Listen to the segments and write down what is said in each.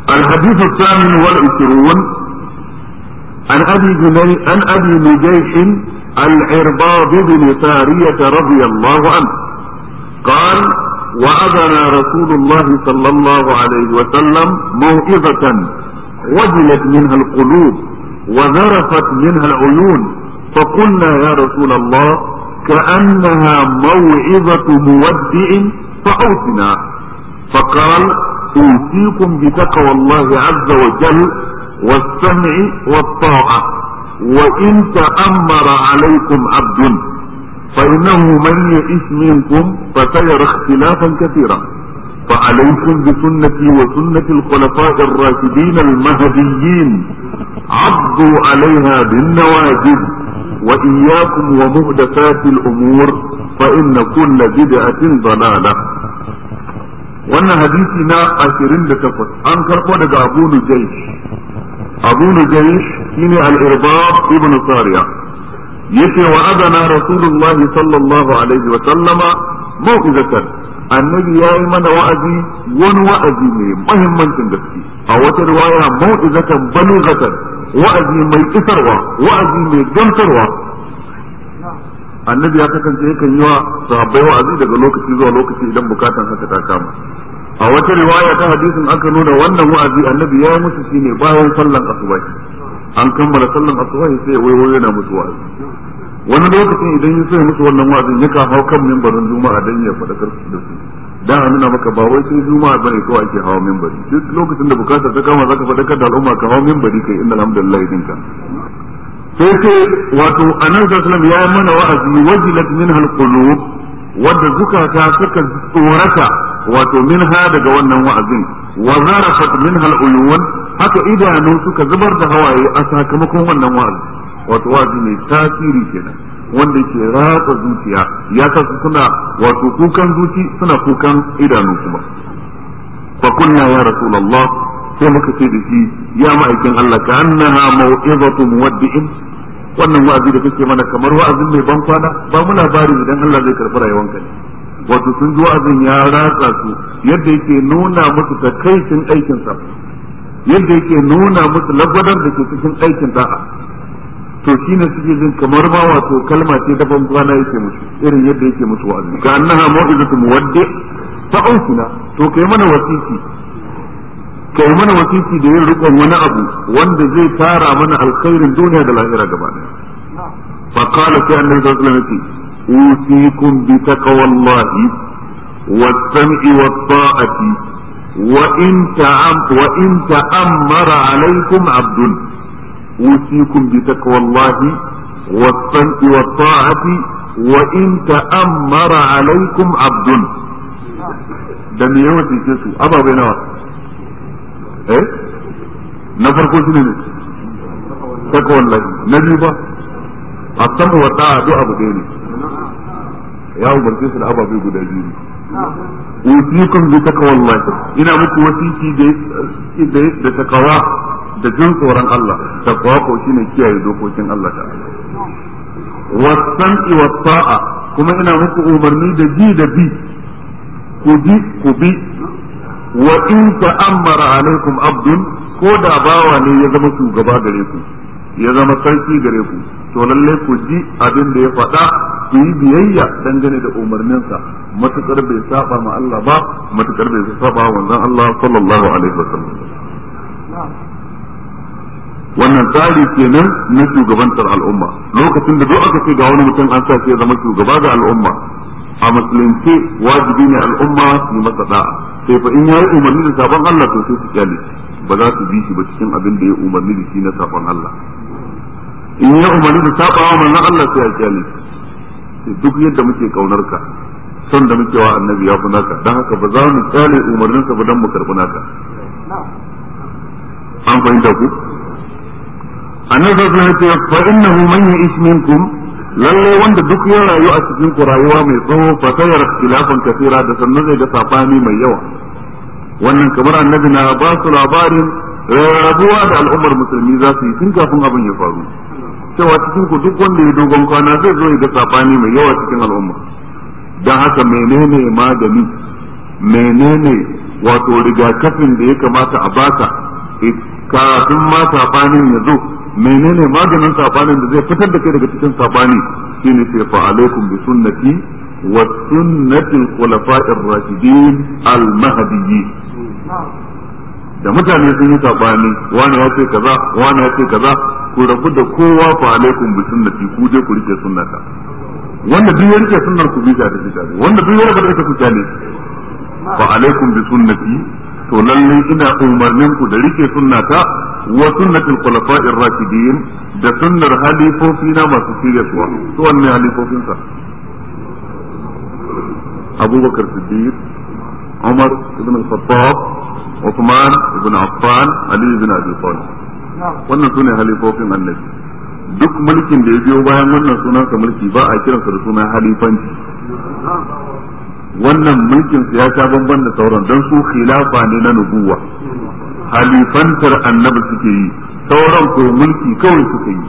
الحديث الثامن والعشرون عن ابي جني عن ابي نجيح العرباض بن سارية رضي الله عنه قال وأذن رسول الله صلى الله عليه وسلم موعظة وجلت منها القلوب وذرفت منها العيون فقلنا يا رسول الله كأنها موعظة مودع فأوصنا فقال أوصيكم بتقوى الله عز وجل والسمع والطاعة وإن تأمر عليكم عبد فإنه من يئس منكم فسيرى اختلافا كثيرا فعليكم بسنتي وسنة الخلفاء الراشدين المهديين عضوا عليها بالنواجذ وإياكم ومهدفات الأمور فإن كل بدعة ضلالة wannan hadisi na ashirin da takwas an karɓo daga abu nujaish abu nujaish shine al-irbab ibn sariya yace wa adana rasulullahi sallallahu alaihi wa sallama mau'izatan annabi yayi mana wa'azi wani wa'azi mai muhimmancin gaske a wata riwaya mau'izatan balighatan wa'azi mai isarwa wa'azi mai gamsarwa annabi ya kasance yakan yi wa sahabbai wa'azi daga lokaci zuwa lokaci idan bukatan haka ta kama a wata riwaya ta hadisin aka nuna wannan wa'azi annabi ya yi musu shine bayan sallan asuba an kammala sallan asuba sai wai wai yana musu wa'azi wani lokacin idan ya so musu wannan wa'azin ya hau kan mimbarin juma'a dan ya faɗakar da su dan a nuna maka ba wai sai juma'a bane kawai ake hawa mimbari duk lokacin da bukatar ta kama zaka faɗakar da al'umma ka hawa mimbari kai inna alhamdulillah dinka sai ce wato annabi sallallahu alaihi wasallam ya mana wa'azi wajilat minha alqulub wadda zukata suka tsorata wato minha daga wannan wa'azin wa zarafat minha aluyun haka idanu suka zubar da hawaye a sakamakon wannan wa'azi wato wa'azi mai tasiri kenan wanda ke ratsa zuciya ya kasu suna wato kukan zuci suna kukan idanu kuma fa kunna ya rasulullah sai muka ce da shi ya ma'aikin Allah ka annaha mau'izatu muwaddi'in wannan wa'azi da kake mana kamar wa'azin mai ban kwana ba mu labari idan Allah zai karɓi rayuwanka ne wato sun ji wa'azin ya ratsa su yadda yake nuna musu takaicin aikin sa yadda yake nuna musu lagwadar da ke cikin aikin da'a to shine suke jin kamar ma wato kalma ce ta ban kwana yake musu irin yadda yake musu wa'azi ka annaha mau'izatu muwaddi fa ausina to kai mana wasiki kai mana wasiki da yin rikon wani abu wanda zai tara mana alkhairin duniya da lahira gaba ɗaya fa qala sai annabi sallallahu alaihi wasallam usikum bi taqwallahi was-sam'i wat-ta'ati wa in ta'am wa in ta'ammara alaykum 'abdun usikum bi taqwallahi was-sam'i wat-ta'ati wa in ta'ammara alaykum 'abdun da me yawa ce su ababai nawa eh na farko shine ne saka wallahi na biyu ba a sama wa da'a duk abu ɗaya ne ya umarce su da ababai guda biyu ne usikum bi taqwallahi ina muku wasiki da da takawa da jin tsoron Allah takawa ko shine kiyaye dokokin Allah ta'ala wasam'i wa ta'a kuma ina muku umarni da ji da bi ku ji ku bi wa in ta'ammara alaikum abdun ko da bawa ne ya zama shugaba gare ku ya zama sarki gare ku to lalle ku ji abin da ya faɗa ku yi biyayya dangane da umarninsa matukar bai saba ma Allah ba matukar bai saba wa manzon Allah sallallahu alaihi wasallam wannan tsari kenan na shugabantar al'umma lokacin da duk aka ce ga wani mutum an sa ya zama shugaba ga al'umma a musulunci wajibi ne al'umma su masa da'a sai fa in ya yi umarni da sabon Allah to sai su kyale ba za su bi shi ba cikin abin da ya umarni da shi na sabon Allah in ya umarni da sabawa manzon Allah sai ya kyale duk yadda muke kaunar ka son da muke wa annabi ya fi naka dan haka ba za mu kyale umarninsa ba dan mu karbi naka an fahimta ku annabi sallallahu alaihi wasallam fa innahu man ya'ish minkum lalle wanda duk ya rayu a cikin ku rayuwa mai tsawo fa sayar ikhtilafan kathira da sannan zai ga sabani mai yawa wannan kamar annabi na ba su labarin rabuwa da al'ummar musulmi za su yi tun kafin abin ya faru cewa cikin ku duk wanda ya dogon kwana zai zo ya ga sabani mai yawa cikin al'umma dan haka menene magani menene wato rigakafin da ya kamata a baka kafin ma sabanin ya zo menene maganin sabanin da zai fitar da kai daga cikin sabani shine sai fa alaikum bi sunnati wa sunnati al-khulafa'ir rashidin al-mahdiyyin da mutane sun yi sabani wani ya ce kaza wani ya ce kaza ku rabu da kowa fa alaikum bi sunnati ku je ku rike sunnata wanda duk ya rike sunnar ku bisa da bisa wanda duk ya rabu da ita ku kyale fa alaikum bi sunnati to lallai ina umarnin ku da rike sunnata wa sunnatul khulafa'ir rashidin da sunnar halifofi na masu shiryarwa to wanne halifofin sa Abubakar Siddiq Umar ibn al-Khattab Uthman ibn Affan Ali ibn Abi Talib wannan sune halifofin annabi duk mulkin da ya biyo bayan wannan sunansa mulki ba a kiransa da suna halifanci wannan mulkin su ya sha bamban da sauran don su khilafa ne na nubuwa halifantar annabi suke yi sauran ko mulki kawai suke yi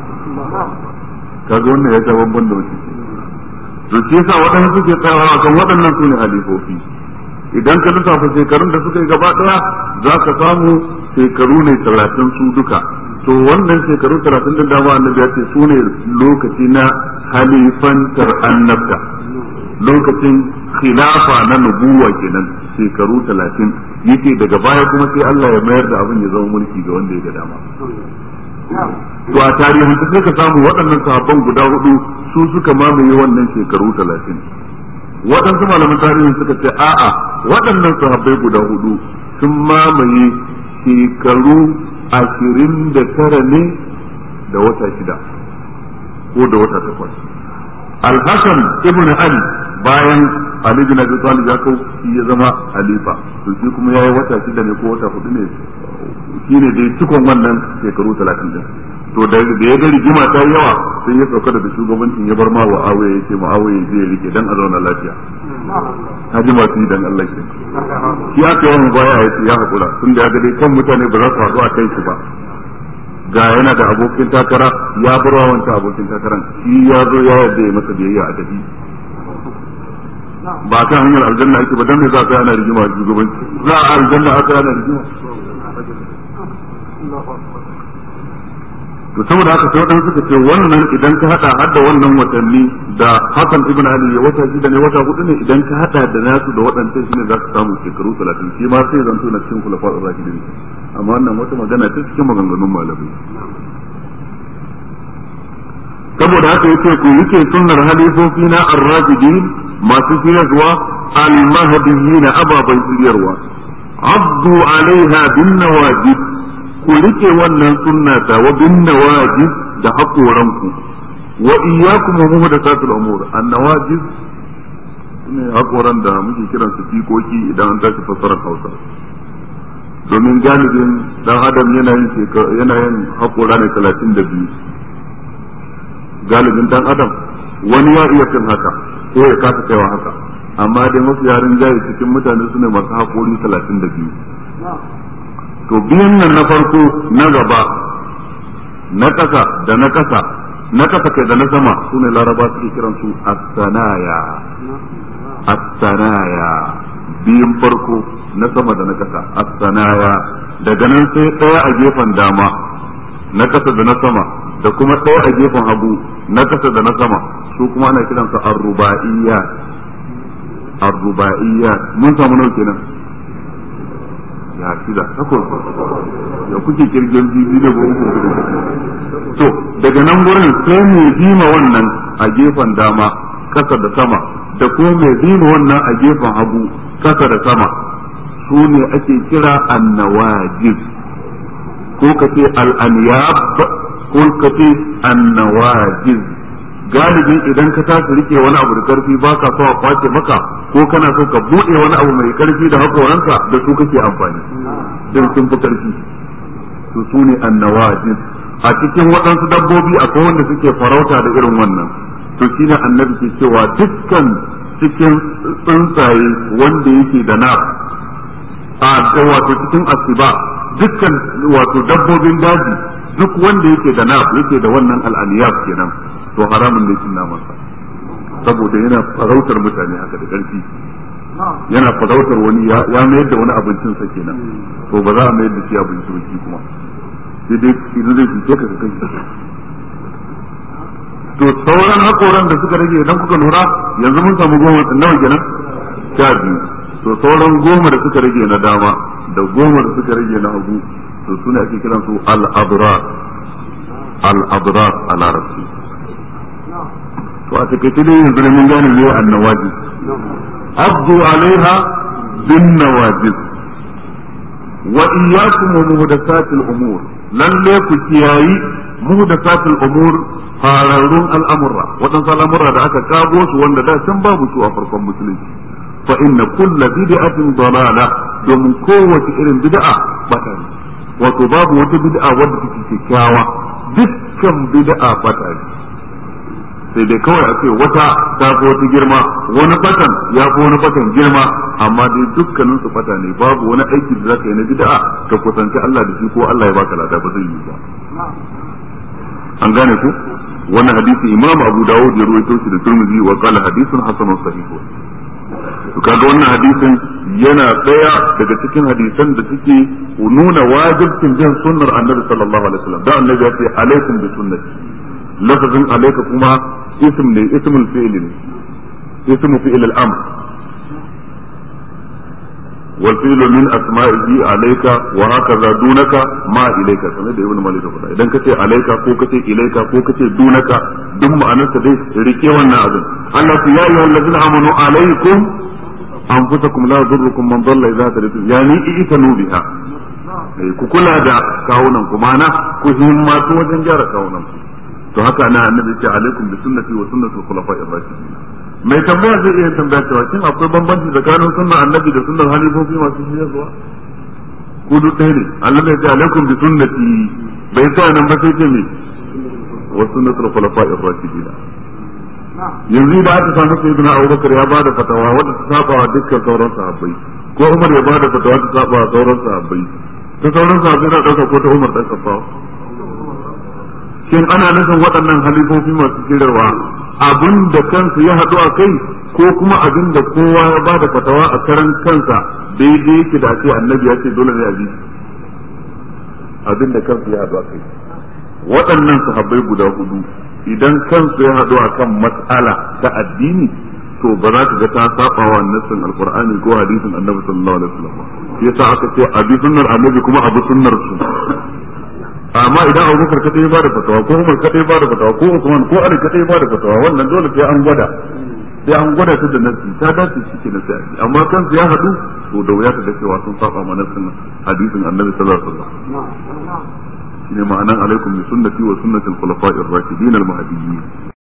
kaga wannan ya sha bamban da wasu to shi yasa waɗannan suke tsayawa kan waɗannan su ne halifofi idan ka lissafa shekarun da suka yi gaba ɗaya za ka samu shekaru ne talatin su duka to wannan shekaru talatin da dama annabi ya ce su ne lokaci na halifantar annabta lokacin khilafa na nubuwa kenan shekaru talatin yake daga baya kuma sai Allah ya mayar da abin ya zama mulki ga wanda ya ga dama to a tarihin sai ka samu waɗannan sahabban guda hudu su suka mamaye wannan shekaru talatin waɗansu malaman tarihin suka ce a'a waɗannan sahabbai guda hudu sun mamaye shekaru ashirin da tara ne da wata shida ko da wata takwas alhassan ibn ali bayan ali bin abi talib ya kau shi ya zama halifa to shi kuma yayi wata shida ne ko wata hudu ne shine dai cikon wannan shekaru 30 din to da ya ga rigima ta yawa sai ya sauka daga shugabancin ya bar ma wa awaye ya ce ma awaye zai rike dan a zauna lafiya haji masu yi dan Allah ke shi aka yawan baya ya ce ya hakura tun da ya ga dai kan mutane ba za su haɗu a kai shi ba ga yana da abokin takara ya bar wa wancan abokin takaran shi ya zo ya yarda ya masa biyayya a tafi ba kan hanyar aljanna ake ba dan me za ka yana rigima a shugabanci za a aljanna aka yana rigima to saboda haka sai wadanda suka ce wannan idan ka hada hada wannan watanni da Hassan ibn Ali ya wata shida ne wata hudu ne idan ka hada da nasu da wadannan shine za ka samu shekaru 30 shi ma sai zanto na cikin kulafa ar-rashidin amma wannan wata magana ta cikin maganganun malamai saboda haka yace ku yake sunnar halifofi na ar-rashidin masu shiryarwa al-mahdiyyin ababan shiryarwa abdu alaiha bin nawajib ku rike wannan sunna ta wa bin nawajib da hakoranku wa iyyakum muhdathatul umur an nawajib ne hakoran da muke kiran su fikoki idan an tashi fassarar Hausa domin galibin dan adam yana yin yana yin hakora ne 32 galibin dan adam wani ya iya fin haka ko ya kasa kaiwa haka amma dai mafi yarin jayi cikin mutane su ne masu hakori 32 to biyan nan na farko na gaba na ƙasa da na ƙasa na ƙasa kai da na sama su ne laraba suke kiran su as-sanaya as-sanaya biyun farko na sama da na ƙasa as-sanaya daga nan sai ɗaya a gefen dama na ƙasa da na sama da kuma ɗaya a gefen hagu na ƙasa da na sama su kuma ana kiransa ar-ruba'iyyat ar-ruba'iyyat mun samu nau kenan ya shida takwas ya kuke kirgin bibi da goma to daga nan wurin sai mai bima wannan a gefen dama kasa da sama da ko mai bima wannan a gefen hagu kasa da sama su ne ake kira annawajib ko ka ce al'aniyab ko ka ce annawajib galibi idan ka tashi rike wani abu da karfi ba ka so a kwace maka ko kana so ka bude wani abu mai karfi da hakoranka da su kake amfani don sun fi karfi su su ne annawajin a cikin waɗansu dabbobi akwai wanda suke farauta da irin wannan to shi ne annabi ke cewa dukkan cikin tsuntsaye wanda yake da na a wato cikin asiba dukkan wato dabbobin daji duk wanda yake da na yake da wannan al'aniyaf kenan to haramun ne cin namansa saboda yana farautar mutane haka da ƙarfi yana farautar wani ya mayar da wani abincin sa kenan to ba za a mayar da shi abinci ba shi kuma sai dai idan zai fice ka ka kai to sauran hakoran da suka rage idan kuka lura yanzu mun samu goma nawa kenan sha biyu to sauran goma da suka rage na dama da goma da suka rage na hagu to sune ake kiran su al-abrar al-abrar a larabci to a takaice dai yanzu ne mun gane me annawaji abdu alaiha bin nawajis wa iyyakum wa muhdathatil umur lalle ku kiyayi muhdathatil umur fararrun al'amurra waɗansu al'amurra da aka kago su wanda da can babu su a farkon musulunci fa inna kulla bid'atin dalala domin kowace irin bid'a bata ne wato babu wata bid'a wadda take kyakkyawa dukkan bid'a bata ne sai dai kawai a ce wata ta fi wata girma wani batan ya fi wani batan girma amma dai dukkanin su bata ne babu wani aiki da zaka yi na bid'a ka kusanci Allah da shi ko Allah ya baka lada ba zai yi ba an gane ku wannan hadisi imam abu dawud ya ruwaito shi da turmizi wa qala hadithun hasanun sahih to kaga wannan hadisin yana daya daga cikin hadisan da suke nuna wajibcin bin sunnar annabi sallallahu alaihi wasallam da annabi ya ce alaikum bi sunnati lafazin alaika kuma ism ne ismul fi'l ne ismu fi'l al-amr والفعل من أسمائه عليك وهكذا دونك ما إليك كما da ibn malik faɗa idan kace alaika ko kace ilaika ko kace dunaka duk ma'anarsa dai rike wannan abin Allah ya yi allazina amanu alaikum anfusakum la yadurrukum man dalla idza tadaytum yani itanu biha ku kula da kawunan ku mana ku himmatu wajen gyara kawunan ku to haka ana annabi ce alaikum bi sunnati wa sunnatul khulafa'ir rashidin mai tambaya zai iya tambaya cewa shin akwai bambanci tsakanin sunnar annabi da sunnar halifofi masu shirya ku duk ɗaya ne Allah ya ce alaikum bi sunnati bai sa nan ba sai ce me wa sunnatul khulafa'ir rashidin yanzu da aka samu sayyidina Abubakar ya bada fatawa wanda ta saba wa dukkan sauran sahabbai ko Umar ya bada fatawa ta saba wa sauran sahabbai ta sauran sahabbai na dauka ko ta Umar dan Khattab shin ana nufin waɗannan halifofi masu shirarwa abin da kansu ya haɗu a kai ko kuma abin da kowa ya ba da fatawa a karan kansa daidai yake da ce annabi ya ce dole ne a bi abin da kansu ya haɗu a kai waɗannan sahabbai guda hudu idan kansu ya haɗu a kan mas'ala ta addini to ba za ka ga ta saba wa nassin alqur'ani ko hadisin annabi sallallahu alaihi wasallam yasa aka ce abi sunnar annabi kuma abu sunnar su amma idan abubakar kadai ba da fatawa ko umar kadai ba da fatawa ko usman ko ali kadai ba da fatawa wannan dole sai an gwada sai an gwada ta da nasi ta dace shi ke nasi amma kansu ya haɗu to da wuya ta da cewa sun saba ma nassin hadisin annabi sallallahu alaihi wasallam shine ma'anan alaikum bi sunnati wa sunnatil khulafa'ir rashidin al-mahdiyyin